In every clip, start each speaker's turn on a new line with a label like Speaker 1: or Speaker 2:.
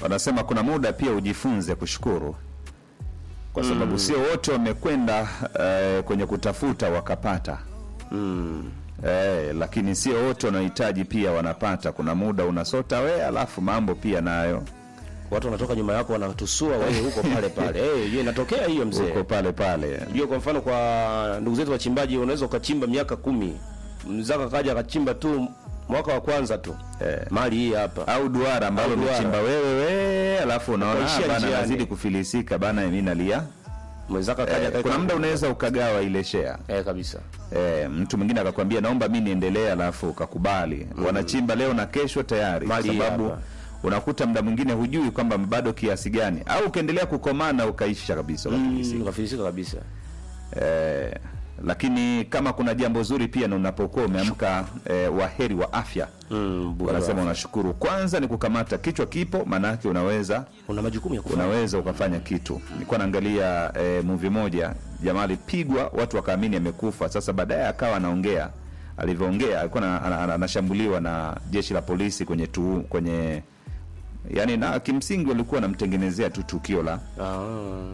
Speaker 1: wanasema kuna muda pia ujifunze kushukuru kwa sababu sio wote wamekwenda eh, kwenye kutafuta wakapata
Speaker 2: mm.
Speaker 1: eh, lakini sio wote wanahitaji pia wanapata kuna muda unasota we alafu mambo pia nayo
Speaker 2: watu wanatoka nyuma yako wanatusua wewe huko pale pale hey, hiyo inatokea hiyo mzee
Speaker 1: uko pale pale
Speaker 2: hiyo kwa mfano kwa ndugu zetu wachimbaji unaweza ukachimba miaka kumi mzaka kaja akachimba tu mwaka wa kwanza tu
Speaker 1: Eh.
Speaker 2: mali hii hapa
Speaker 1: au duara ambalo
Speaker 2: Au duara.
Speaker 1: umechimba wewe we alafu unaona
Speaker 2: Ukaishia
Speaker 1: "Ah, bana
Speaker 2: njiani."
Speaker 1: nazidi kufilisika bana mi nalia
Speaker 2: mwenzaka kaja
Speaker 1: eh,
Speaker 2: akaweka-
Speaker 1: kuna muda unaweza ukagawa ile share
Speaker 2: eh, kabisa
Speaker 1: Eh, mtu mwingine akakwambia naomba mi niendelee, alafu ukakubali. Wanachimba leo na kesho tayari, kwa
Speaker 2: Mali
Speaker 1: sababu
Speaker 2: hapa.
Speaker 1: unakuta muda mwingine hujui kwamba bado kiasi gani, au ukaendelea kukomana ukaisha kabisa ukafilisika.
Speaker 2: mm, kafilisika kabisa
Speaker 1: Eh, lakini kama kuna jambo zuri pia na unapokuwa umeamka eh, waheri wa afya
Speaker 2: mm, bora.
Speaker 1: wanasema unashukuru. Kwanza ni kukamata kichwa kipo, maanake unaweza
Speaker 2: una majukumu ya kufanya
Speaker 1: unaweza ukafanya kitu. Nilikuwa naangalia eh, movie moja, jamaa alipigwa, watu wakaamini amekufa. Sasa baadaye akawa anaongea, alivyoongea alikuwa na- ana- ana- anashambuliwa na jeshi la polisi kwenye tu, kwenye yani, na kimsingi walikuwa wanamtengenezea tu tukio la
Speaker 2: ah.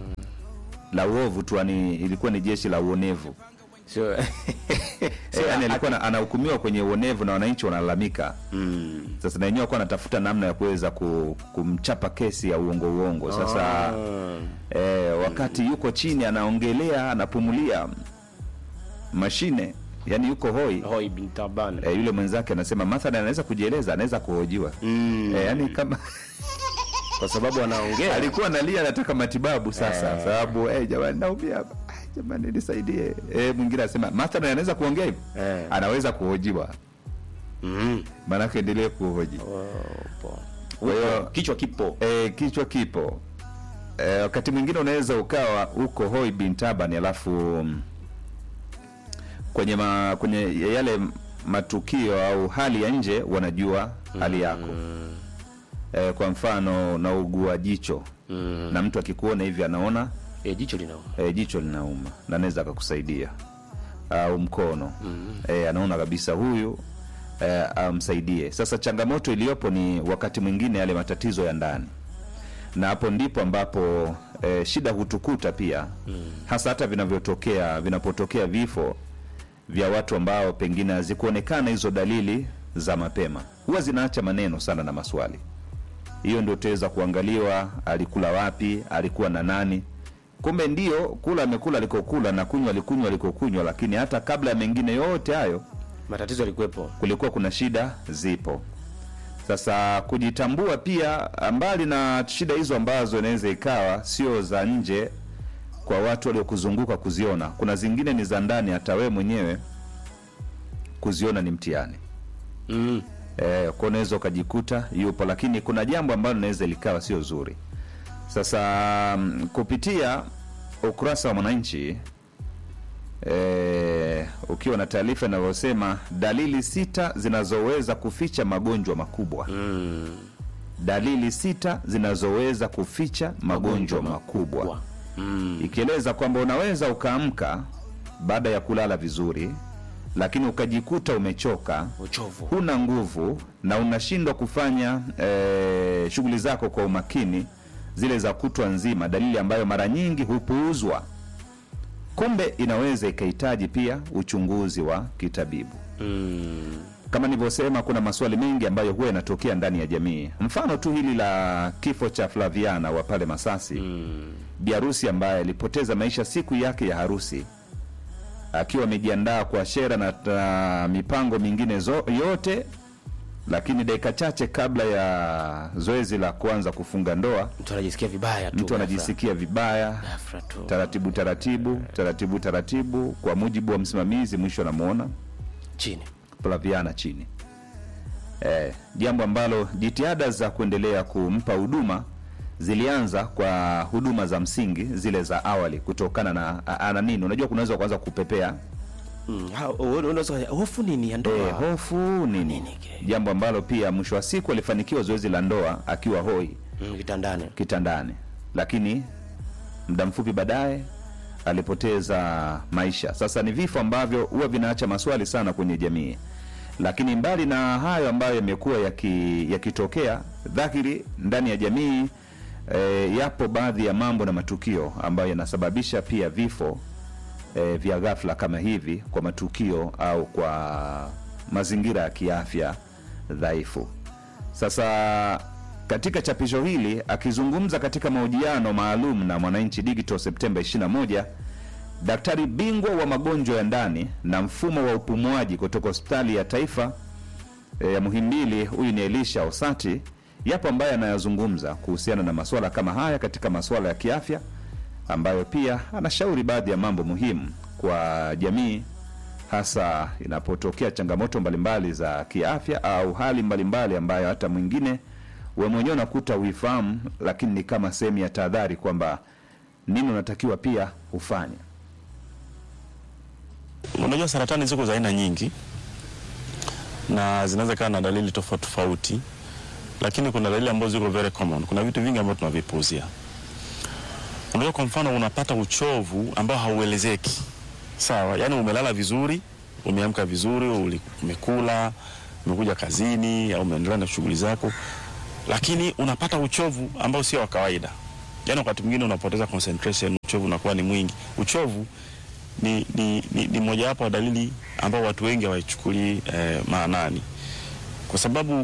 Speaker 1: la uovu tu, yani ilikuwa ni jeshi la uonevu
Speaker 2: sio
Speaker 1: eh, yani alikuwa na- anahukumiwa kwenye uonevu na wananchi wanalalamika.
Speaker 2: mm.
Speaker 1: Sasa na wenyewe walikuwa anatafuta namna ya kuweza ku, kumchapa kesi ya uongo uongo. Sasa
Speaker 2: Ah.
Speaker 1: e, wakati yuko chini anaongelea anapumulia mashine yani yuko hoi
Speaker 2: Hoi bin Taban
Speaker 1: e, yule mwenzake anasema mathalan anaweza kujieleza anaweza kuhojiwa
Speaker 2: mm.
Speaker 1: e, yani kama
Speaker 2: kwa sababu anaongea
Speaker 1: alikuwa analia anataka matibabu sasa sababu eh, jamani naumia hapa Ah, jamani nisaidie e, mwingine anasema mathalan anaweza kuongea hivyo
Speaker 2: Eh.
Speaker 1: anaweza kuhojiwa
Speaker 2: mm.
Speaker 1: maanake endelee kuhoji
Speaker 2: Opo.
Speaker 1: Kwa hiyo-
Speaker 2: Upo, kichwa kipo
Speaker 1: e, kichwa kipo e, wakati mwingine unaweza ukawa uko hoi bin tabani alafu mm, kwenye ma, kwenye yale matukio au hali ya nje wanajua hali yako e, kwa mfano naugua jicho
Speaker 2: mm.
Speaker 1: na mtu akikuona hivi anaona
Speaker 2: e, jicho linauma
Speaker 1: e, jicho linauma na anaweza akakusaidia au mkono e, anaona kabisa huyu e, amsaidie sasa changamoto iliyopo ni wakati mwingine yale matatizo ya ndani na hapo ndipo ambapo e, shida hutukuta pia hasa hata vinavyotokea vinapotokea vifo vya watu ambao pengine hazikuonekana hizo dalili za mapema huwa zinaacha maneno sana na maswali hiyo ndio utaweza kuangaliwa alikula wapi alikuwa na nani kumbe ndio kula amekula alikokula na kunywa alikunywa alikokunywa lakini hata kabla ya mengine yote hayo
Speaker 2: matatizo yalikuwepo
Speaker 1: kulikuwa kuna shida zipo sasa kujitambua pia mbali na shida hizo ambazo inaweza ikawa sio za nje kwa watu waliokuzunguka kuziona kuna zingine ni za ndani hata wewe mwenyewe kuziona ni mtihani
Speaker 2: mm.
Speaker 1: eh, kwa unaweza ukajikuta yupo lakini kuna jambo ambalo linaweza likawa sio zuri sasa mm, kupitia ukurasa wa mwananchi eh, ukiwa na taarifa inavyosema dalili sita zinazoweza kuficha magonjwa makubwa
Speaker 2: Mm.
Speaker 1: dalili sita zinazoweza kuficha magonjwa makubwa
Speaker 2: Kwa. Mm.
Speaker 1: ikieleza kwamba unaweza ukaamka baada ya kulala vizuri lakini ukajikuta umechoka
Speaker 2: uchovu
Speaker 1: huna nguvu na unashindwa kufanya eh, shughuli zako kwa umakini zile za kutwa nzima dalili ambayo mara nyingi hupuuzwa kumbe inaweza ikahitaji pia uchunguzi wa kitabibu
Speaker 2: mm.
Speaker 1: kama nilivyosema kuna maswali mengi ambayo huwa yanatokea ndani ya jamii mfano tu hili la kifo cha flaviana wa pale masasi
Speaker 2: Mm.
Speaker 1: biharusi ambaye alipoteza maisha siku yake ya harusi akiwa amejiandaa kwa shera na, na mipango mingine zo, yote lakini dakika chache kabla ya zoezi la kuanza kufunga ndoa
Speaker 2: mtu anajisikia vibaya tu
Speaker 1: mtu
Speaker 2: ghafla.
Speaker 1: anajisikia vibaya
Speaker 2: Ghafla tu
Speaker 1: taratibu taratibu taratibu taratibu kwa mujibu wa msimamizi mwisho anamwona
Speaker 2: chini
Speaker 1: Flaviana chini eh, jambo ambalo jitihada za kuendelea kumpa huduma zilianza kwa huduma za msingi zile za awali kutokana na a- ana nini unajua kunaweza kuanza kupepea
Speaker 2: Mm. Ha- u- unaweza hofu nini ya ndoa
Speaker 1: eh, hofu nini
Speaker 2: Nini kile?
Speaker 1: jambo ambalo pia mwisho wa siku alifanikiwa zoezi la ndoa akiwa hoi
Speaker 2: mm, kitandani
Speaker 1: kitandani lakini muda mfupi baadaye alipoteza maisha sasa ni vifo ambavyo huwa vinaacha maswali sana kwenye jamii Lakini mbali na hayo ambayo yamekuwa yaki- yakitokea dhahiri ndani ya jamii e, yapo baadhi ya mambo na matukio ambayo yanasababisha pia vifo e, vya ghafla kama hivi kwa matukio au kwa mazingira ya kiafya dhaifu. Sasa katika chapisho hili akizungumza katika mahojiano maalum na Mwananchi Digital Septemba 21, daktari bingwa wa magonjwa ya ndani na mfumo wa upumuaji kutoka hospitali ya taifa e, ya Muhimbili, huyu ni Elisha Osati, yapo ambaye anayazungumza kuhusiana na masuala kama haya katika masuala ya kiafya, ambayo pia anashauri baadhi ya mambo muhimu kwa jamii hasa inapotokea changamoto mbalimbali za kiafya au hali mbalimbali ambayo hata mwingine we mwenyewe unakuta uifahamu, lakini ni kama sehemu ya tahadhari kwamba nini unatakiwa pia ufanye.
Speaker 3: Unajua, saratani ziko za aina nyingi na zinaweza kaa na dalili tofauti tofauti, lakini kuna dalili ambazo ziko very common. Kuna vitu vingi ambavyo tunavipuuzia. Unajua, kwa mfano unapata uchovu ambao hauelezeki, sawa? Yani umelala vizuri, umeamka vizuri, uli- umekula, umekuja kazini au umeendelea na shughuli zako, lakini unapata uchovu ambao sio wa kawaida. Yani wakati mwingine unapoteza concentration, uchovu unakuwa ni mwingi. Uchovu ni, ni, ni, ni mojawapo wa dalili ambao watu wengi hawaichukulii eh, maanani kwa sababu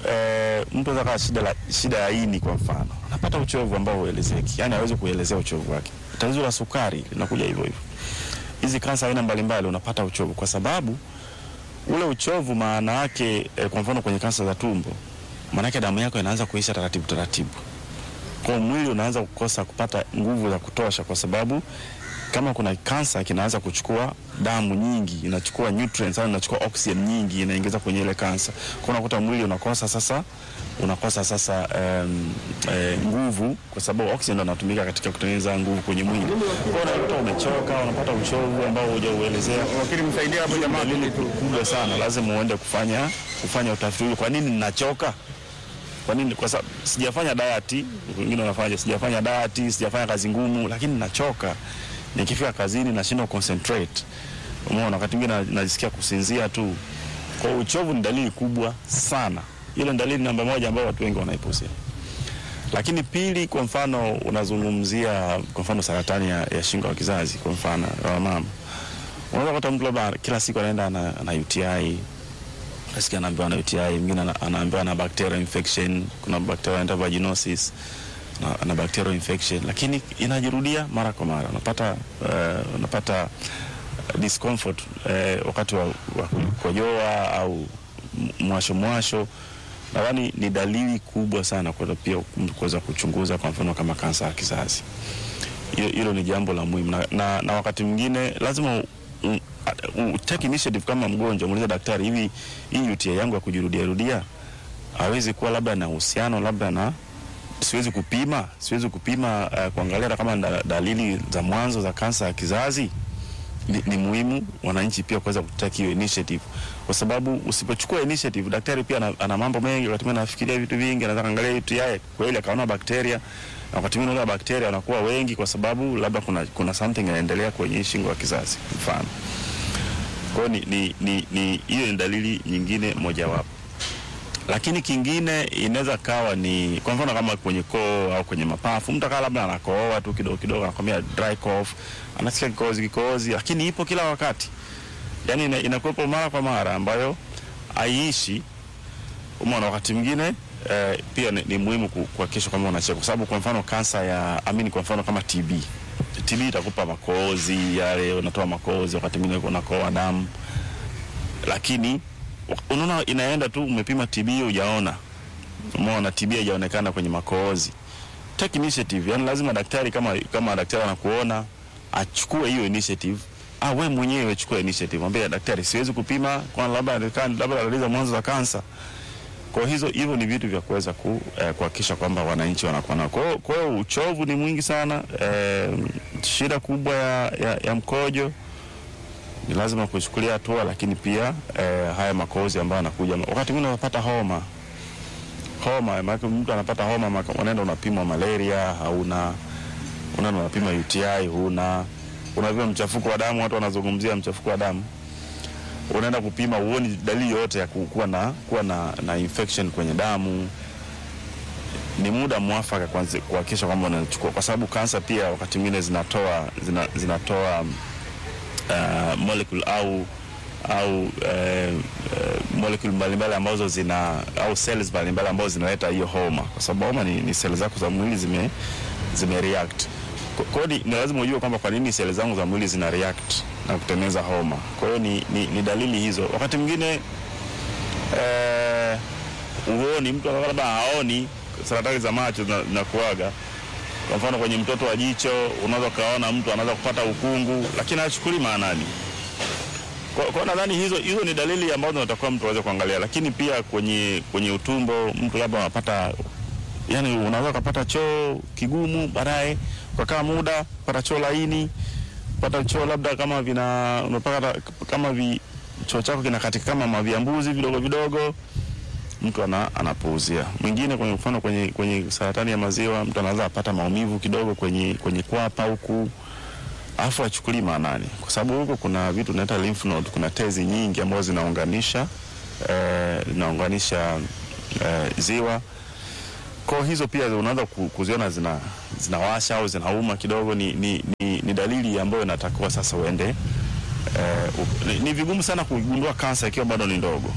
Speaker 3: eh, mtu anaweza kawa shida, la- shida ya ini kwa mfano, anapata uchovu ambao huelezeki, yani hawezi kuelezea uchovu wake. Tatizo la sukari linakuja hivyo hivyo. Hizi kansa aina mbalimbali unapata uchovu kwa sababu ule uchovu maana yake eh, kwa mfano kwenye kansa za tumbo, maana yake damu yako inaanza kuisha taratibu taratibu, kwa hiyo mwili unaanza kukosa kupata nguvu za kutosha, kwa sababu kama kuna kansa kinaanza kuchukua damu nyingi, inachukua nutrients au inachukua oxygen nyingi, inaingiza kwenye ile kansa. Kwa unakuta mwili unakosa sasa, unakosa sasa um, eh, nguvu, kwa sababu oxygen ndo inatumika katika kutengeneza nguvu kwenye mwili. Kwa hiyo unakuta umechoka, unapata uchovu ambao hujauelezea.
Speaker 4: Wakili msaidia hapo jamaa.
Speaker 3: Dalili kubwa sana, lazima uende kufanya kufanya utafiti huu. Kwa nini ninachoka? Kwa nini? Kwa sababu sijafanya diet, wengine wanafanya sijafanya diet, sijafanya kazi ngumu, lakini nachoka. Nikifika kazini nashindwa concentrate. Umeona, wakati mwingine na- najisikia kusinzia tu. Kwa hiyo uchovu ni dalili kubwa sana. Ile ni dalili namba moja ambayo watu wengi wanaipuuzia. Lakini pili, kwa mfano unazungumzia kwa mfano saratani ya, ya shingo ya kizazi kwa mfano wa mama, unaweza kuta mtu labda kila siku anaenda na, na UTI nasikia anaambiwa na UTI, mwingine ana- anaambiwa na bacterial infection, kuna bacterial anaita vaginosis na, na bacterial infection, lakini inajirudia mara kwa mara, unapata uh, unapata discomfort uh, wakati wa, wa kukojoa au m- mwasho mwasho. Nadhani ni dalili kubwa sana kwa pia kuweza kuchunguza, kwa mfano kama kansa ya kizazi. Hilo hilo ni jambo la muhimu na, na, na wakati mwingine lazima u, u, u, take initiative kama mgonjwa, muulize daktari, hivi hii UTI yangu ya kujirudia rudia hawezi kuwa labda na uhusiano labda na siwezi kupima siwezi kupima uh, kuangalia hata kama da, dalili za mwanzo za kansa ya kizazi. Ni, ni muhimu wananchi pia kuweza kutaki hiyo initiative, kwa sababu usipochukua initiative, daktari pia ana, ana mambo mengi, wakati mwingine anafikiria vitu vingi, anaweza kaangalia UTI kweli akaona bakteria, na wakati mwingine wale bakteria wanakuwa wengi kwa sababu labda kuna, kuna something inaendelea kwenye shingo ya kizazi mfano. Kwa hiyo ni ni ni ni hiyo ni dalili nyingine mojawapo, lakini kingine inaweza kawa ni kwa mfano kama kwenye koo au kwenye mapafu, mtu akawa labda anakohoa tu kidogo kidogo, anakwambia dry cough, anasikia kikohozi kikohozi, lakini ipo kila wakati, yani ina, inakuwepo mara kwa mara ambayo haiishi. Umeona, wakati mwingine eh, pia ni, ni muhimu ku- kuhakikisha kwamba unacheka, kwa sababu kwa mfano kansa ya amini, kwa mfano kama TB TB itakupa makohozi yale, unatoa makohozi, wakati mwingine unakohoa damu, lakini unaona inaenda tu, umepima TB hujaona, umeona TB haijaonekana kwenye makohozi. Take initiative, yani lazima daktari kama kama daktari anakuona achukue hiyo initiative. Ah, wewe mwenyewe chukua initiative, mwambie daktari, siwezi kupima kwa labda labda dalili za mwanzo za kansa. Kwa hizo hivyo ni vitu vya kuweza ku, eh, kuhakikisha kwamba wananchi wanakuwa nao. Kwa hiyo- Kwa hiyo uchovu ni mwingi sana eh, shida kubwa ya, ya, ya mkojo ni lazima kuchukulia hatua, lakini pia eh, haya makohozi ambayo anakuja wakati mwingine unapata homa homa, maana mtu anapata homa, maka- unaenda unapimwa malaria hauna, unaenda unapima UTI huna, unapima mchafuko wa damu, watu wanazungumzia mchafuko wa damu unaenda kupima uoni dalili yoyote ya ku- kuwa na kuwa na, na infection kwenye damu ni muda mwafaka kwanza kuhakikisha kwamba unachukua kwa sababu kansa pia wakati mwingine zinatoa zina, zinatoa uh, molecule au au uh, uh, molecule mbalimbali ambazo zina au cells mbalimbali ambazo zinaleta hiyo homa, kwa sababu homa ni, ni seli zako za mwili zime, zime react. Kwa- Kwa hiyo ni, ni lazima ujue kwamba kwa nini seli zangu za mwili zina react na kutengeneza homa. Kwa hiyo ni, ni, ni dalili hizo. Wakati mwingine eh, uoni mtu anakuwa labda haoni saratani za macho zina- zinakuaga kwa mfano kwenye mtoto wa jicho unaweza ukaona mtu anaweza kupata ukungu lakini hachukuli maanani kwa, kwa nadhani hizo hizo ni dalili ambazo natakiwa mtu aweze kuangalia lakini pia kwenye kwenye utumbo mtu labda anapata yani unaweza ukapata choo kigumu baadaye ukakaa muda pata choo laini pata choo labda kama vina unapata kama vi, choo chako kinakatika kama maviambuzi vidogo vidogo mtu ana, anapuuzia. Mwingine kwenye mfano kwenye, kwenye saratani ya maziwa mtu anaweza apata maumivu kidogo kwenye, kwenye kwapa huku afu achukulii maanani, kwa sababu huko kuna vitu tunaita lymph node, kuna tezi nyingi ambazo zinaunganisha eh, zinaunganisha eh, ziwa kwa hizo pia unaweza ku- kuziona zina zinawasha au zinauma kidogo, ni, ni, ni, ni dalili ambayo inatakiwa sasa uende eh, u- ni, ni vigumu sana kugundua kansa ikiwa bado ni ndogo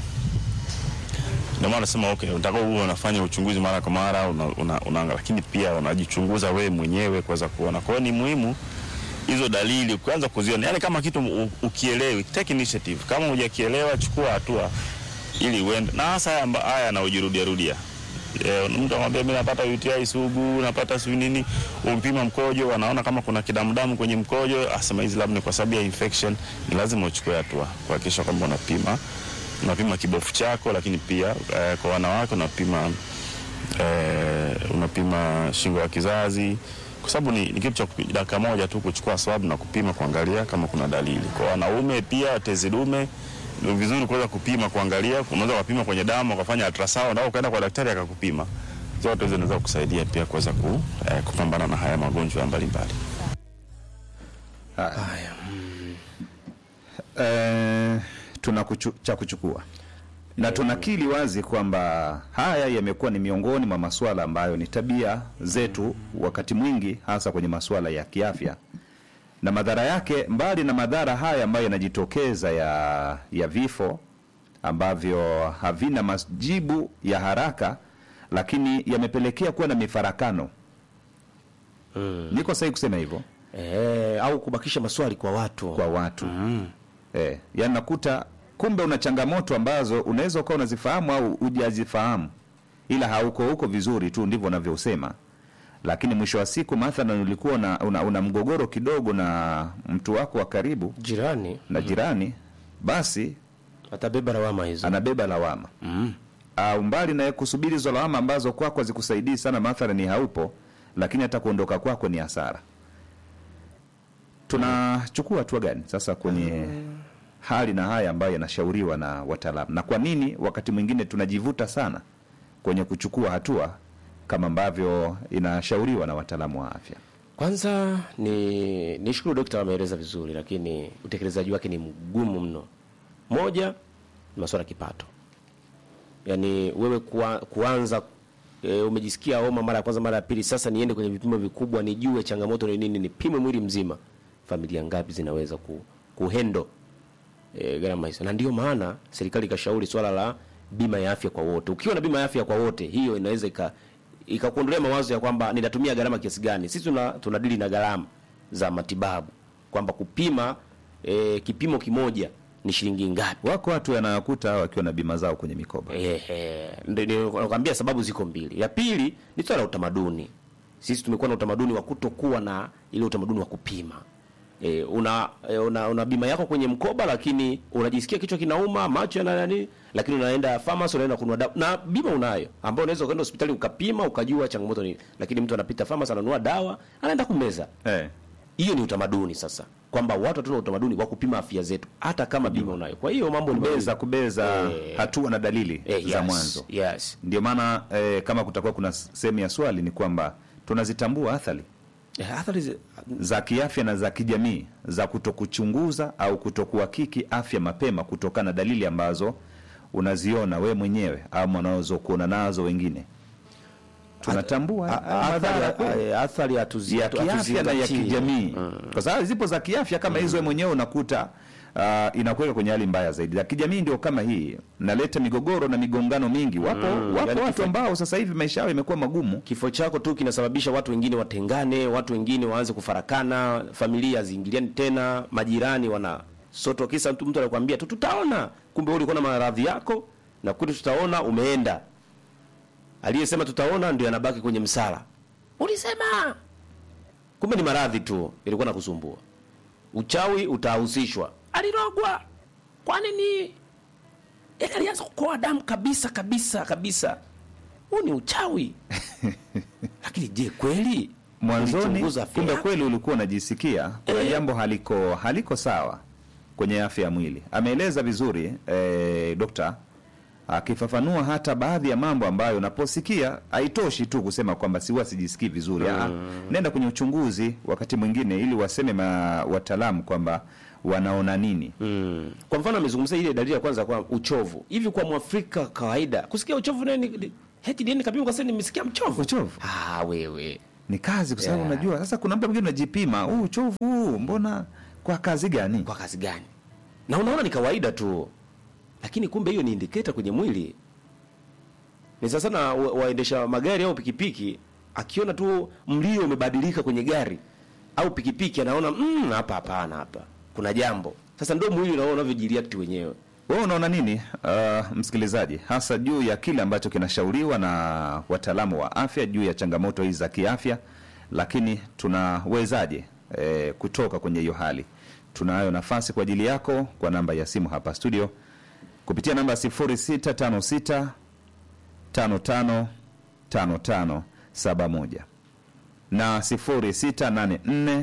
Speaker 3: ndio maana nasema okay, unataka uwe unafanya uchunguzi mara kwa mara una, una, unaanga, lakini pia unajichunguza wewe mwenyewe kuweza kuona. Kwa hiyo ni muhimu hizo dalili kuanza kuziona, yani kama kitu u- ukielewi, take initiative. Kama hujakielewa, chukua hatua ili uende, na hasa haya amba- haya yanayojirudia rudia E, mtu anamwambia mimi napata UTI sugu, napata sijui nini, umpima mkojo, wanaona kama kuna kidamudamu kwenye mkojo, asema hizi labda ni kwa sababu ya infection. Ni lazima uchukue hatua kuhakikisha kwamba unapima unapima kibofu chako, lakini pia eh, kwa wanawake unapima eh, unapima shingo ya kizazi, kwa sababu ni, ni kitu cha kupi- dakika moja tu kuchukua swab na kupima kuangalia kama kuna dalili. Kwa wanaume pia tezi dume ni vizuri kuweza kupima kuangalia, unaweza kupima kwenye damu ukafanya ultrasound au ukaenda kwa daktari akakupima. Zote hizo zinaweza kusaidia pia kuweza ku, eh, kupambana na haya magonjwa mbalimbali.
Speaker 2: Haya.
Speaker 1: eh, tuna kuchu, cha kuchukua na tunakili wazi kwamba haya yamekuwa ni miongoni mwa masuala ambayo ni tabia zetu wakati mwingi, hasa kwenye masuala ya kiafya, na madhara yake, mbali na madhara haya ambayo yanajitokeza ya, ya vifo ambavyo havina majibu ya haraka, lakini yamepelekea kuwa na mifarakano. Niko sahihi kusema hivyo?
Speaker 2: Eh, au kubakisha maswali kwa watu
Speaker 1: kwa watu eh, yani nakuta kumbe una changamoto ambazo unaweza ukawa unazifahamu au hujazifahamu, ila hauko huko vizuri tu, ndivyo unavyosema. Lakini mwisho wa siku, mathalan, ulikuwa una, una, una mgogoro kidogo na mtu wako wa karibu
Speaker 2: jirani
Speaker 1: na jirani, basi
Speaker 2: atabeba lawama hizo.
Speaker 1: anabeba lawama
Speaker 2: Mm.
Speaker 1: au mbali na kusubiri hizo lawama ambazo kwako hazikusaidii sana, mathalan ni haupo, lakini hata kuondoka kwako ni hasara. Tunachukua hatua gani sasa kwenye hali na haya ambayo yanashauriwa na wataalamu, na kwa nini wakati mwingine tunajivuta sana kwenye kuchukua hatua kama ambavyo inashauriwa na wataalamu wa afya?
Speaker 2: Kwanza ni nishukuru dokta, ameeleza vizuri, lakini utekelezaji wake ni mgumu mno. Moja ni masuala ya kipato, yaani wewe kuwa, kuanza e, umejisikia homa mara ya kwanza, mara ya pili, sasa niende kwenye vipimo vikubwa, nijue changamoto ni nini, nipime mwili mzima. Familia ngapi zinaweza ku, kuhendo e, gharama hizo? Na ndio maana serikali ikashauri swala la bima ya afya kwa wote. Ukiwa na bima ya afya kwa wote, hiyo inaweza ika ikakuondolea mawazo ya kwamba ninatumia gharama kiasi gani. Sisi tuna tunadili na gharama za matibabu kwamba kupima e, kipimo kimoja ni shilingi ngapi.
Speaker 1: Wako watu yanayokuta wakiwa na bima zao kwenye mikoba.
Speaker 2: Ehe, ndio ndio nakwambia sababu ziko mbili. Ya pili ni swala la utamaduni. Sisi tumekuwa na utamaduni wa kutokuwa na ile utamaduni wa kupima. E, una, e, una una bima yako kwenye mkoba, lakini unajisikia kichwa kinauma, macho yana nani, lakini unaenda pharmacy, unaenda kununua dawa na bima unayo, ambayo unaweza kwenda hospitali ukapima ukajua changamoto ni, lakini mtu anapita pharmacy ananunua dawa anaenda kumeza.
Speaker 1: Eh,
Speaker 2: Hiyo ni utamaduni sasa, kwamba watu hatuna utamaduni wa kupima afya zetu hata kama bima unayo. Kwa hiyo mambo ni
Speaker 1: kubeza
Speaker 2: mawili.
Speaker 1: kubeza
Speaker 2: Eh,
Speaker 1: hatua na dalili
Speaker 2: Eh,
Speaker 1: za
Speaker 2: yes,
Speaker 1: mwanzo.
Speaker 2: Yes.
Speaker 1: Ndio maana eh, kama kutakuwa kuna sehemu ya swali ni kwamba tunazitambua athari
Speaker 2: Eh, athari zi-
Speaker 1: za kiafya na za kijamii za kutokuchunguza au kutokuhakiki afya mapema kutokana na dalili ambazo unaziona we mwenyewe au wanazokuona nazo wengine. Tunatambua
Speaker 2: a-
Speaker 1: haya
Speaker 2: a-
Speaker 1: madhara
Speaker 2: athari-
Speaker 1: kweli
Speaker 2: a- athari hatuzi-
Speaker 1: ya
Speaker 2: hatu-
Speaker 1: kiafya na ya
Speaker 2: hatuzingatii.
Speaker 1: kijamii kwa sababu zipo za kiafya kama hizo wewe mwenyewe unakuta uh, inakuweka kwenye hali mbaya zaidi. Za kijamii ndio kama hii, naleta migogoro na migongano mingi. Wapo wapo
Speaker 2: yani
Speaker 1: watu
Speaker 2: kifo-
Speaker 1: ambao sasa hivi maisha yao imekuwa magumu.
Speaker 2: Kifo chako tu kinasababisha watu wengine watengane, watu wengine waanze kufarakana, familia ziingiliani tena, majirani wana soto, kisa mtu mtu anakuambia tu tutaona, kumbe wewe ulikuwa na maradhi yako na kule tutaona umeenda. Aliyesema tutaona ndio anabaki kwenye msala. Ulisema kumbe ni maradhi tu ilikuwa nakusumbua. Uchawi utahusishwa, alirogwa. Kwa nini? Yaani alianza kukoa damu kabisa kabisa kabisa. Huu ni uchawi. Lakini je, kweli
Speaker 1: Mwanzoni
Speaker 2: ulichunguza afya
Speaker 1: kumbe
Speaker 2: yako?
Speaker 1: kweli ulikuwa unajisikia kuna
Speaker 2: Eh.
Speaker 1: jambo haliko haliko sawa kwenye afya ya mwili. Ameeleza vizuri eh, dokta akifafanua hata baadhi ya mambo ambayo unaposikia haitoshi tu kusema kwamba siwa sijisikii vizuri. Ah, nenda kwenye uchunguzi wakati mwingine ili waseme ma, wataalamu kwamba wanaona nini.
Speaker 2: Mm. Kwa mfano amezungumzia ile dalili ya kwanza kwa uchovu. Hivi kwa Mwafrika kawaida kusikia uchovu nini heti nini kapima kwa sasa nimesikia mchovu.
Speaker 1: Uchovu?
Speaker 2: Ah, wewe.
Speaker 1: Ni kazi kwa sababu
Speaker 2: Yeah.
Speaker 1: unajua sasa kuna mtu mwingine unajipima, huu uchovu huu mbona kwa kazi gani?
Speaker 2: Kwa kazi gani? Na unaona ni kawaida tu. Lakini kumbe hiyo ni indicator kwenye mwili. Ni sasa na wa- waendesha magari au pikipiki akiona tu mlio umebadilika kwenye gari au pikipiki anaona mm, hapa hapana hapa. Kuna jambo. Sasa ndio mwili unaona unavyojireact wenyewe.
Speaker 1: Wewe unaona nini uh, msikilizaji, hasa juu ya kile ambacho kinashauriwa na wataalamu wa afya juu ya changamoto hizi za kiafya, lakini tunawezaje eh, kutoka kwenye hiyo hali? Tunayo nafasi kwa ajili yako kwa namba ya simu hapa studio kupitia namba 0656 55 55 71 na 0684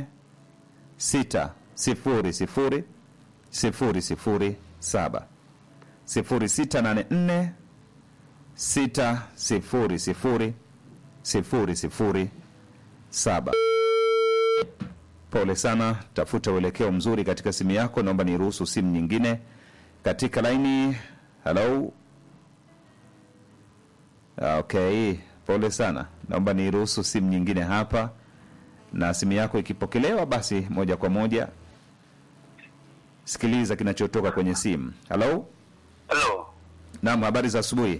Speaker 1: 6 0 0 sifuri sifuri saba sifuri sita nane nne sita sifuri sifuri sifuri sifuri saba. Pole sana, tafuta uelekeo mzuri katika simu yako. Naomba niruhusu simu nyingine katika laini. Halo, okay, pole sana, naomba niruhusu simu nyingine hapa, na simu yako ikipokelewa, basi moja kwa moja sikiliza kinachotoka kwenye simu. Halo,
Speaker 4: Halo,
Speaker 1: naam, habari za asubuhi.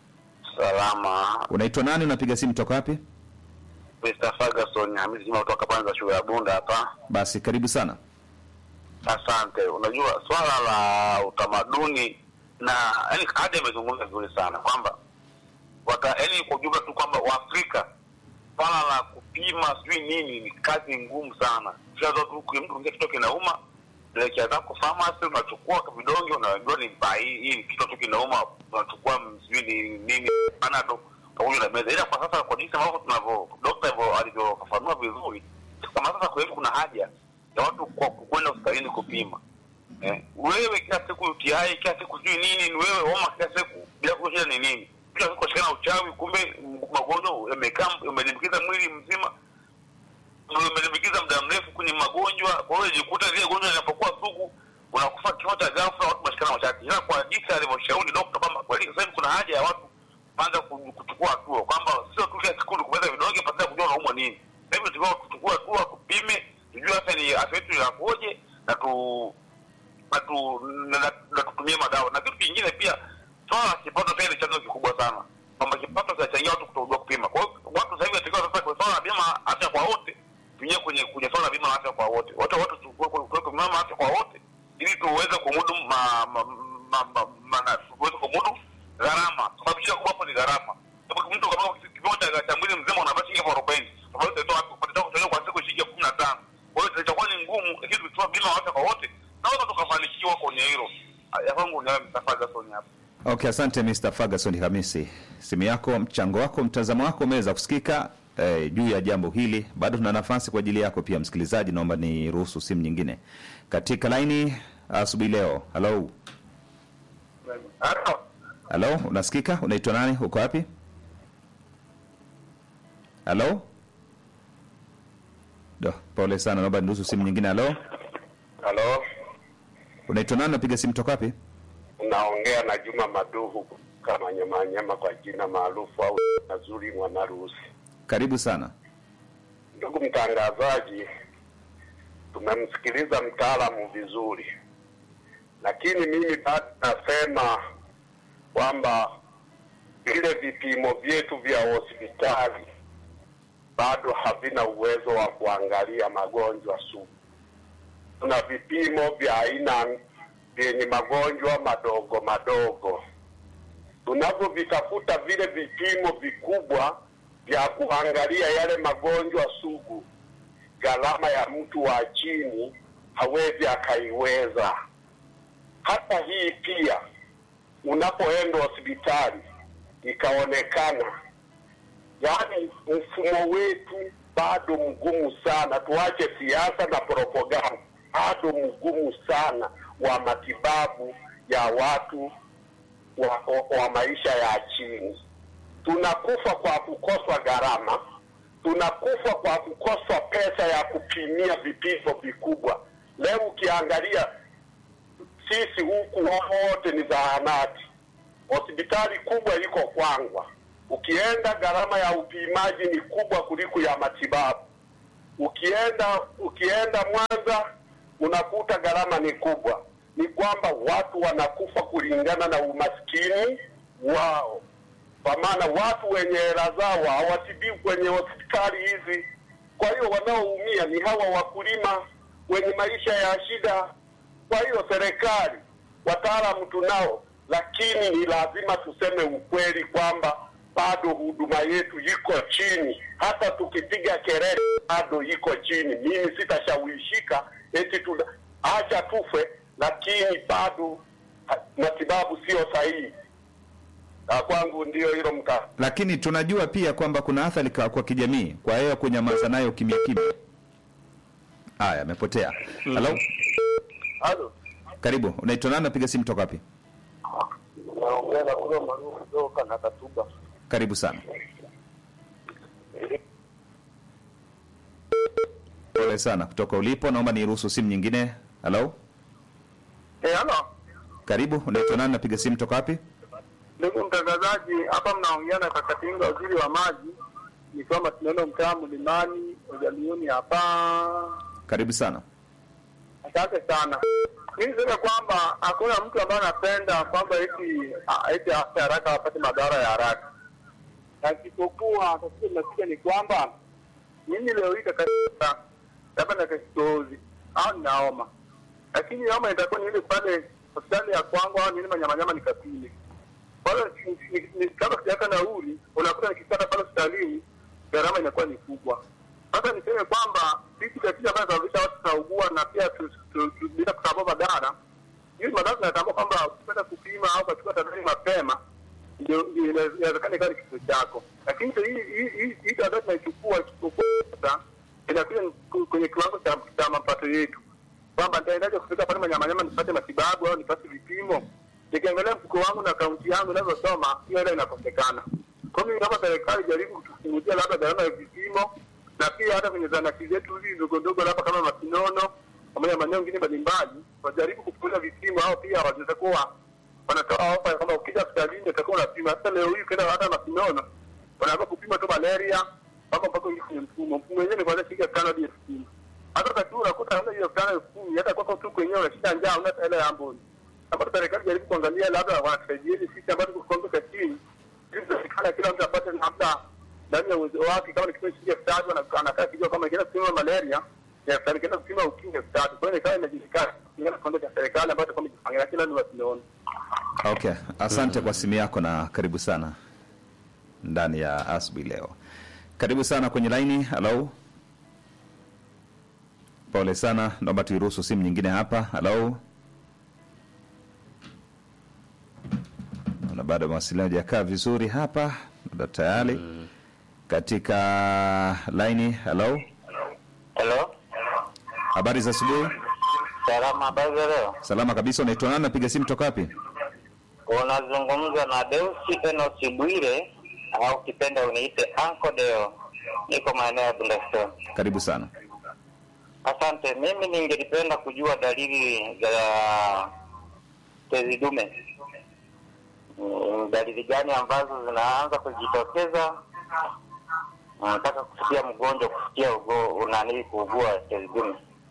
Speaker 4: salama.
Speaker 1: Unaitwa nani? Unapiga simu toka wapi?
Speaker 4: Mr. Ferguson Hamisi Juma kutoka Panza shule ya Bunda hapa.
Speaker 1: Basi karibu sana.
Speaker 4: Asante. Unajua swala la utamaduni na yani, hadi amezungumza vizuri sana kwamba wata yani, kwa ujumla tu kwamba Waafrika swala la kupima sijui nini ni kazi ngumu sana. Kishaza tu kwa mtu mwingine kitu kinauma, elekea zako pharmacy, unachukua vidonge, unajua ni ba- hii hii kitu tu kinauma, unachukua m- sijui ni nini panado pamoja na meza. Ila kwa sasa kwa jinsi ambavyo tunavyo dokta hivyo alivyofafanua vizuri, kama sasa kwa hivi kuna haja ya watu kwa kwenda hospitalini kupima. Eh, wewe kila siku UTI, kila siku sijui nini, ni wewe homa kila siku bila kujua shida ni nini. Kila siku shikana uchawi, kumbe m- magonjwa yamekaa yamelimbikiza mwili mzima umelimbikiza muda mrefu kwenye magonjwa. Kwa hiyo jikuta zile gonjwa linapokuwa sugu, unakufa kifo cha ghafla, watu mashikana mashati. Ila kwa jinsi alivyoshauri dokta kwamba kweli sasa hivi kuna haja ya watu kwanza ku- kuchukua hatua kwamba sio tu kila siku kumeza vidonge pasina kujua unaumwa nini. Sasa hivi tunataka kuchukua hatua, tupime, tujue afya ni afya yetu inakoje na tu na tu na, na, na tutumie madawa. Na kitu kingine pia, swala la kipato pia ni chanzo kikubwa sana, kwamba kipato kinachangia watu kutojua kupima. Kwa hiyo watu sasa hivi watakiwa sasa kwa swala la bima afya kwa wote, tuingie kwenye kwenye swala la bima la afya kwa wote, wote wote tuweke bima la afya kwa wote, ili tuweze kumudu ma, ma, ma, ma, ma, na, tuweze kumudu gharama, kwa sababu shida kubwa hapo ni gharama. Sababu mtu kama kipimo cha cha mwili mzima unapata shilingi elfu arobaini tofauti utatoa utatoa kutolewa kwa siku shilingi elfu kumi na tano kwa hiyo itakuwa ni ngumu, lakini tukitoa bima ya afya kwa wote naweza tukafanikiwa kwenye hilo. Ya kwangu ni wewe Mustafa Gasoni hapa.
Speaker 1: Okay, asante Mr. Ferguson Hamisi, simu yako, mchango wako, mtazamo wako umeweza kusikika eh, juu ya jambo hili. Bado tuna nafasi kwa ajili yako pia, msikilizaji. Naomba ni ruhusu simu nyingine katika laini asubuhi leo. Halo,
Speaker 4: Halo.
Speaker 1: halo, unasikika? Unaitwa nani? Uko wapi? Halo, Do, pole sana, naomba niruhusu simu nyingine. Halo,
Speaker 5: Halo,
Speaker 1: unaitwa nani? Napiga simu toka wapi?
Speaker 5: unaongea na Juma Maduhu kama Nyamanyama kwa jina maarufu au Nazuri Mwanarusi.
Speaker 1: Karibu sana.
Speaker 5: Ndugu mtangazaji, tumemsikiliza mtaalamu vizuri, lakini mimi bado nasema kwamba vile vipimo vyetu vya hospitali bado havina uwezo wa kuangalia magonjwa sugu. Tuna vipimo vya aina vyenye magonjwa madogo madogo. Tunavyovitafuta vile vipimo vikubwa vya kuangalia yale magonjwa sugu, gharama ya mtu wa chini hawezi akaiweza. Hata hii pia, unapoenda hospitali ikaonekana, yaani mfumo wetu bado mgumu sana. Tuache siasa na propaganda, bado mgumu sana wa matibabu ya watu wa, wa, wa maisha ya chini. Tunakufa kwa kukoswa gharama, tunakufa kwa kukoswa pesa ya kupimia vipimo vikubwa. Leo ukiangalia sisi huku wote ni zahanati, hospitali kubwa iko Kwangwa. Ukienda gharama ya upimaji ni kubwa kuliko ya matibabu. Ukienda ukienda Mwanza unakuta gharama ni kubwa. Ni kwamba watu wanakufa kulingana na umaskini wao, kwa maana watu wenye hela zao hawatibiwi kwenye hospitali hizi. Kwa hiyo wanaoumia ni hawa wakulima wenye maisha ya shida. Kwa hiyo serikali, wataalamu tunao, lakini ni lazima tuseme ukweli kwamba bado huduma yetu iko chini. Hata tukipiga kelele bado iko chini. Mimi sitashawishika eti tuna acha tufe, lakini bado ha- matibabu sio sahihi. Na kwangu ndio hilo mta
Speaker 1: Lakini tunajua pia kwamba kuna athari kwa, kwa kijamii, kwa hiyo kunyamaza nayo kimya kimya. Haya, amepotea. Halo,
Speaker 5: Halo,
Speaker 1: karibu. Unaitwa nani? Napiga simu toka wapi?
Speaker 5: naongea na kule maarufu kutoka na Katuba.
Speaker 1: Karibu sana. Pole sana kutoka ulipo, naomba niruhusu simu nyingine. Halo,
Speaker 5: Eh, halo.
Speaker 1: karibu. Unaitwa nani? Napiga simu toka wapi?
Speaker 5: Ndugu mtangazaji, hapa mnaongea na Kakatinga, waziri wa maji, nikiwa Masindano, mtaa Mlimani, Ujaliuni hapa.
Speaker 1: Karibu sana.
Speaker 5: Asante sana. Mimi niseme kwamba hakuna mtu ambaye anapenda kwamba eti a- eti afya haraka apate madhara ya haraka, na isipokuwa tatizo linakuja ni kwamba mimi leo hii kakatika labda na kikohozi au ninaoma, lakini homa itakuwa ni ile pale hospitali ya kwangu au nini manyamanyama nikapime kwa hiyo ni- ni- ni- kama sijaweka nauli, unakuta nikipata pale hospitalini gharama inakuwa ni kubwa. Sasa niseme kwamba sisi tatizo ambayo inasababisha watu tunaugua na pia tu- tu- tu- bila kutambua madhara, hizi madhara tunatambua kwamba ukipenda kupima au ukachukua tahadhari mapema, ndio ndio ina- inawezekana ikawa ni kifo chako. Lakini sasa hii hii hii- hii tahadhari tunaichukua isipokuwa sasa inakuja ku- kwenye kiwango cha cha mapato yetu kwamba nitaendaje kufika pale manyamanyama nipate matibabu au nipate vipimo. Nikiangalia mfuko wangu na akaunti yangu inavyosoma, hiyo hela inakosekana. Kwa hiyo kama serikali jaribu kutupunguzia labda gharama ya vipimo, na pia hata kwenye zanati zetu hizi ndogo ndogo, labda kama Masinono pamoja na maeneo mengine mbalimbali, wajaribu kupunguza vipimo, au pia wanaweza kuwa wanatoa ofa kwamba ukija hospitalini utakuwa unapima. Sasa leo hii ukienda hata Masinono wanaanza kupima tu malaria mpaka mpaka uingie kwenye mfumo. Mfumo wenyewe ni kuanzia shilingi elfu tano hadi elfu kumi hata wakati huu unakuta hamna hiyo elfu tano elfu kumi hata kwako tu kwenyewe unashinda njaa una hela ya amboni ambapo serikali jaribu kuangalia labda wanatusaidieni sisi ambazo tuko kiwango cha chini ili tunafikana kila mtu apate labda ndani ya uwezo wake kama ni kipimo shilingi elfu tatu ana- anakaa kijua kama ikienda kupima malaria ni elfu tano ikienda kupima ukimwi elfu tatu kwa hiyo ikawa inajulikana kulingana na kiwango cha serikali ambacho kama ijipangia kila ni wasimeona
Speaker 1: Okay, asante kwa simu yako na karibu sana ndani ya asubuhi leo. Karibu sana kwenye laini. Halo, pole sana, naomba tuiruhusu simu nyingine hapa. Halo, na bado mawasiliano hajakaa vizuri hapa, labda tayari katika laini. Halo,
Speaker 4: Hello,
Speaker 1: habari za asubuhi.
Speaker 4: salama, habari za leo?
Speaker 1: Salama kabisa. Unaitwa nani? Napiga simu toka wapi?
Speaker 4: Unazungumza na Deusi Enos Bwire au kipenda uniite Uncle Deo, niko maeneo ya Bundestone.
Speaker 1: Karibu sana.
Speaker 5: Asante. Mimi ningelipenda kujua dalili za tezi dume. Mm, Dalili gani ambazo zinaanza kujitokeza? Nataka kufikia mgonjwa kufikia ugo unani kuugua tezi dume.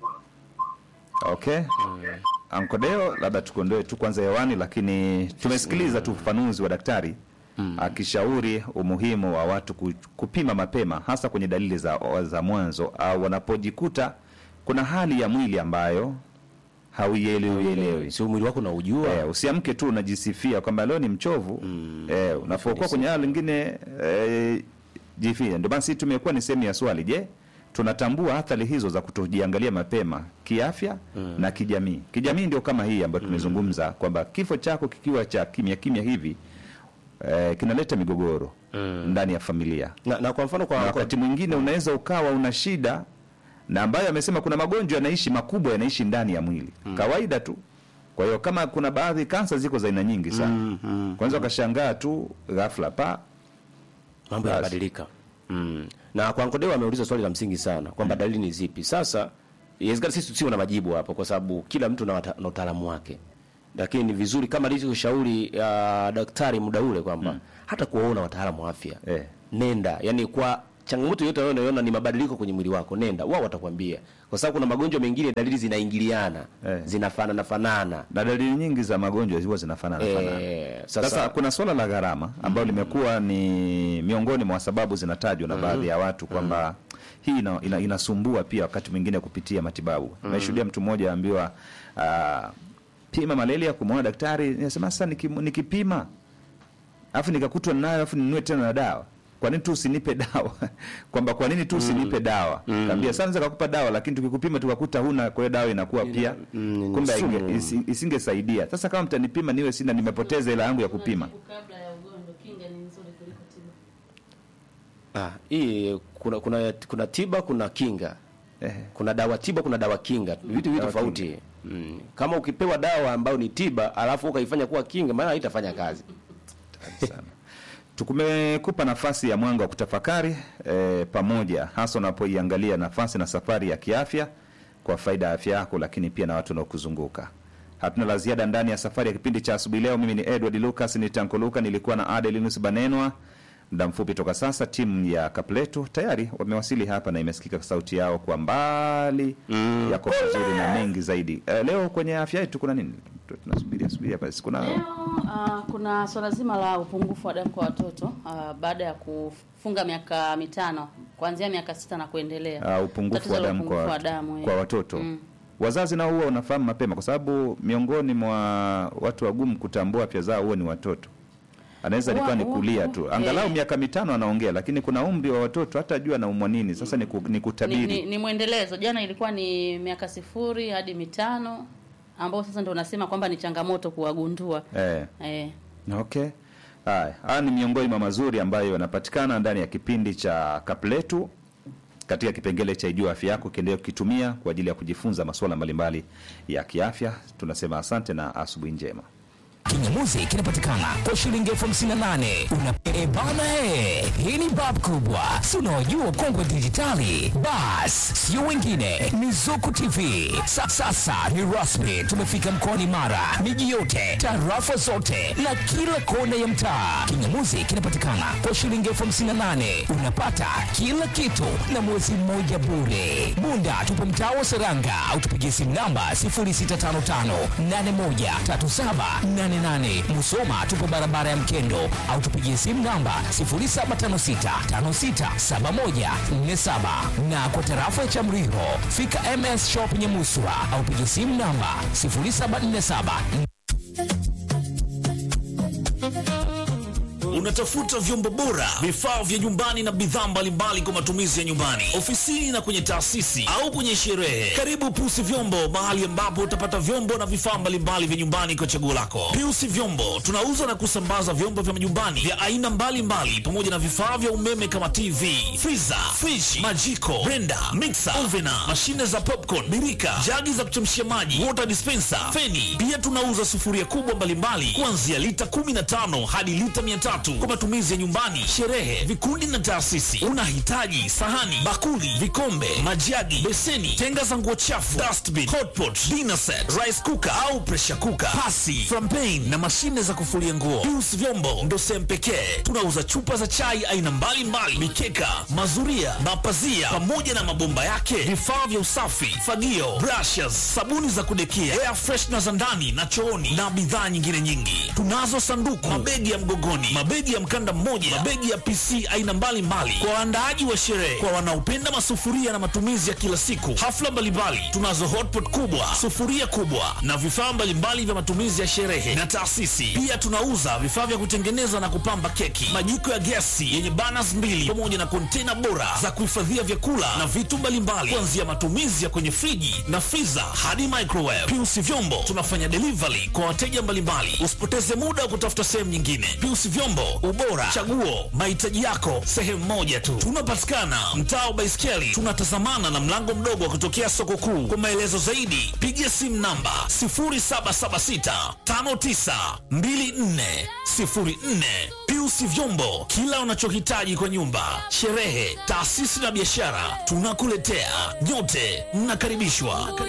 Speaker 1: Okay. Ankodeo, labda tukuondoe tu kwanza hewani, lakini tumesikiliza tu ufafanuzi wa daktari akishauri umuhimu wa watu ku- kupima mapema, hasa kwenye dalili za, za mwanzo au wanapojikuta kuna hali ya mwili ambayo hauielewi elewi.
Speaker 2: sio mwili wako unaujua
Speaker 1: Eh, usiamke tu unajisifia kwamba leo ni mchovu eh, unapokuwa kwenye hali lingine eh, jifie. Ndio basi tumekuwa ni sehemu ya swali, je, tunatambua athari hizo za kutojiangalia mapema kiafya na kijamii? Kijamii ndio kama hii ambayo tumezungumza kwamba kifo chako kikiwa cha kimya kimya hivi eh, kinaleta migogoro ndani ya familia
Speaker 2: na, na kwa mfano
Speaker 1: na
Speaker 2: kwa, kwa
Speaker 1: wakati mwingine unaweza ukawa una shida na ambayo amesema kuna magonjwa yanaishi makubwa yanaishi ndani ya mwili kawaida tu kwa hiyo kama kuna baadhi kansa ziko za aina nyingi sana kwanza ukashangaa tu ghafla pa
Speaker 2: mambo
Speaker 1: Basi.
Speaker 2: yanabadilika mm. na kwa Nkodeo ameuliza swali la msingi sana kwamba dalili ni zipi sasa inawezekana sisi tusiwe na majibu hapo kwa sababu kila mtu na wata- na utaalamu wake lakini ni vizuri kama alivyoshauri uh, daktari muda ule kwamba hata kuwaona wataalamu wa afya
Speaker 1: Eh.
Speaker 2: nenda yani kwa changamoto yote unayoona ni mabadiliko kwenye mwili wako nenda wao watakwambia kwa sababu kuna magonjwa mengine dalili zinaingiliana
Speaker 1: Eh.
Speaker 2: zinafanana fanana
Speaker 1: na dalili nyingi za magonjwa huwa zinafanana fanana
Speaker 2: eh,
Speaker 1: sasa,
Speaker 2: sasa,
Speaker 1: kuna swala la gharama ambayo limekuwa ni miongoni mwa sababu zinatajwa na baadhi ya watu kwamba hii ina, ina, inasumbua pia wakati mwingine kupitia matibabu. Nimeshuhudia mtu mmoja aambiwa ah, pima malaria, kumwona daktari, nasema sasa niki- nikipima alafu nikakutwa nayo alafu ninunue tena na dawa kwa nini tu usinipe dawa kwamba kwa nini tu usinipe dawa kaambia sasa naweza kukupa dawa lakini tukikupima tukakuta huna kwa hiyo dawa inakuwa pia
Speaker 2: mm,
Speaker 1: kumbe
Speaker 2: sumu.
Speaker 1: hainge- isi- isingesaidia sasa kama mtanipima niwe sina nimepoteza hela yangu ya kupima
Speaker 6: kabla ya ugonjwa kinga ni nzuri kuliko tiba
Speaker 2: ah, hii kuna, kuna kuna tiba kuna kinga
Speaker 1: eh,
Speaker 2: kuna dawa tiba kuna dawa kinga vitu vitu
Speaker 1: Dawa
Speaker 2: tofauti mm. kama ukipewa dawa ambayo ni tiba alafu ukaifanya kuwa kinga maana haitafanya kazi
Speaker 1: sana tukumekupa nafasi ya mwanga wa kutafakari eh, pamoja hasa unapoiangalia nafasi na safari ya kiafya kwa faida ya afya yako lakini pia na watu wanaokuzunguka hatuna la ziada ndani ya safari ya kipindi cha asubuhi leo mimi ni edward lucas ni tanko luka nilikuwa na adelinus banenwa muda mfupi toka sasa timu ya kapletu tayari wamewasili hapa na imesikika sauti yao kwa mbali mm. yako vizuri na mengi zaidi eh, leo kwenye afya yetu kuna nini tunasubiria subiria basi kuna
Speaker 6: Leo uh, kuna swala zima la upungufu wa damu kwa watoto uh, baada ya kufunga miaka mitano kuanzia miaka sita na kuendelea.
Speaker 1: uh, upungufu
Speaker 6: Tatizo
Speaker 1: wa
Speaker 6: la
Speaker 1: damu kwa,
Speaker 6: upungufu wa
Speaker 1: wat-
Speaker 6: damu, eh.
Speaker 1: kwa watoto
Speaker 6: Mm.
Speaker 1: wazazi nao huwa wanafahamu mapema kwa sababu miongoni mwa watu wagumu kutambua afya zao huwa ni watoto anaweza
Speaker 6: Huwa-
Speaker 1: likuwa ni
Speaker 6: huwa-
Speaker 1: kulia tu angalau
Speaker 6: eh.
Speaker 1: miaka mitano anaongea lakini kuna umri wa watoto hata jua anaumwa nini sasa ni, ku, ni
Speaker 6: Ni,
Speaker 1: kutabiri
Speaker 6: ni, ni mwendelezo. Jana ilikuwa ni miaka sifuri hadi mitano ambao sasa ndio unasema kwamba ni changamoto kuwagundua.
Speaker 1: eh.
Speaker 6: Eh.
Speaker 1: Okay. Haya, haya ni miongoni mwa mazuri ambayo yanapatikana ndani ya kipindi cha Kapletu katika kipengele cha Ijua Afya Yako, kiendelea kukitumia kwa ajili ya kujifunza masuala mbalimbali ya kiafya. Tunasema asante na asubuhi njema.
Speaker 7: kinyamuzi kinapatikana kwa shilingi elfu hamsini na nane una e bana e hii ni bab kubwa si unaojua kongwe dijitali bas sio wengine ni zuku tv Sa, sasa ni rasmi tumefika mkoani mara miji yote tarafa zote na kila kona ya mtaa kinyamuzi kinapatikana kwa shilingi elfu hamsini na nane unapata kila kitu na mwezi mmoja bure bunda tupo mtaa wa seranga au tupigie simu namba 0655813788 musoma tupo barabara ya mkendo au tupigie simu namba 0756567147 na kwa tarafa ya chamriho fika ms shop nyemuswa au pigie simu namba 0747
Speaker 8: Unatafuta vyombo bora, vifaa vya nyumbani na bidhaa mbalimbali kwa matumizi ya nyumbani, ofisini na kwenye taasisi au kwenye sherehe. Karibu Piusi Vyombo, mahali ambapo utapata vyombo na vifaa mbalimbali vya nyumbani kwa chaguo lako. Piusi Vyombo tunauza na kusambaza vyombo vya majumbani vya aina mbalimbali pamoja na vifaa vya umeme kama TV, freezer, fridge, majiko, blender, mixer, ovena, mashine za popcorn, birika, jagi za kuchemshia maji, water dispenser, feni. Pia tunauza sufuria kubwa mbalimbali kuanzia lita 15 hadi lita 300, kwa matumizi ya nyumbani, sherehe, vikundi na taasisi. Unahitaji sahani, bakuli, vikombe, majagi, beseni, tenga za nguo chafu, dustbin, hotpot, dinner set, rice cooker au pressure cooker, pasi, frampen na mashine za kufulia nguo. Pius Vyombo ndo sehemu pekee tunauza chupa za chai aina mbalimbali, mikeka, mazuria, mapazia pamoja na mabomba yake, vifaa vya usafi, fagio, brushes, sabuni za kudekia, air freshener za ndani na chooni na bidhaa nyingine nyingi. Tunazo sanduku, mabegi ya mgogoni, mabegi ya mkanda mmoja, mabegi ya PC aina mbalimbali kwa waandaaji wa sherehe, kwa wanaopenda masufuria na matumizi ya kila siku, hafla mbalimbali. Tunazo hotpot kubwa, sufuria kubwa na vifaa mbalimbali vya matumizi ya sherehe na taasisi. Pia tunauza vifaa vya kutengeneza na kupamba keki, majiko ya gesi yenye burners mbili pamoja na kontena bora za kuhifadhia vyakula na vitu mbalimbali, kuanzia matumizi ya kwenye friji na freezer hadi microwave. Pius Vyombo tunafanya delivery kwa wateja mbalimbali. Usipoteze muda wa kutafuta sehemu nyingine. Pius Vyombo, ubora, chaguo, mahitaji yako sehemu moja tu. Tunapatikana mtaa wa Baiskeli, tunatazamana na mlango mdogo wa kutokea soko kuu. Kwa maelezo zaidi, piga simu namba 0776 5924 04. Pius Vyombo, kila unachohitaji kwa nyumba, sherehe, taasisi na biashara, tunakuletea. Nyote mnakaribishwa.